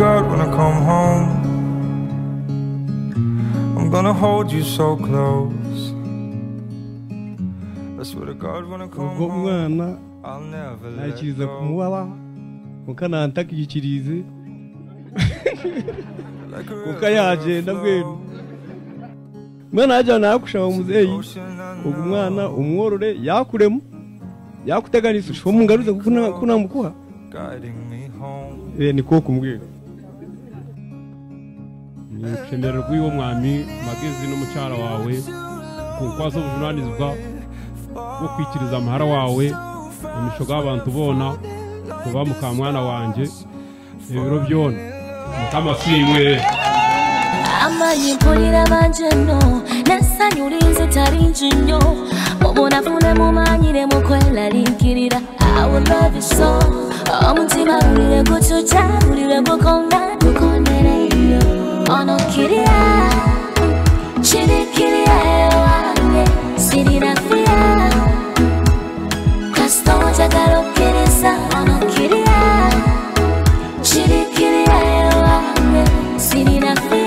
come home. I'm gonna hold you so close. I swear to God, when I come ubwo home, umwana I'll never let nakiriza go. kumubaha mukananta akiyikirize Like a kuko yagenda river bwera flows. umwana yajyana nawe muzeyi Ocean I ubwo know. umwana umworore yakuremo yakuteganisa ushobora umugaruze kuko nta- kuko ntamukuha guiding me home. Eh, ni ko kumbwira nikemerera rw'iwo mwami magezi n'umucyara wawe ku nkwazo ubuvunanizwa bwo kwikiriza amahara wawe mu mishogo y'abantu bona kuba muka mwana wanjye ibiro byona mukama siwe amayigurira banjeno n'essanyu linzita lingi nnyo mubunafune mumanyire mukweraliikirira awolabiso omutima gulire gucuca gulire gukona gukonereiyo ono kirya kirikirya ewange sirina fiya kasita onjagala okkiriza ono kirya kirikirya ewange sirina fiya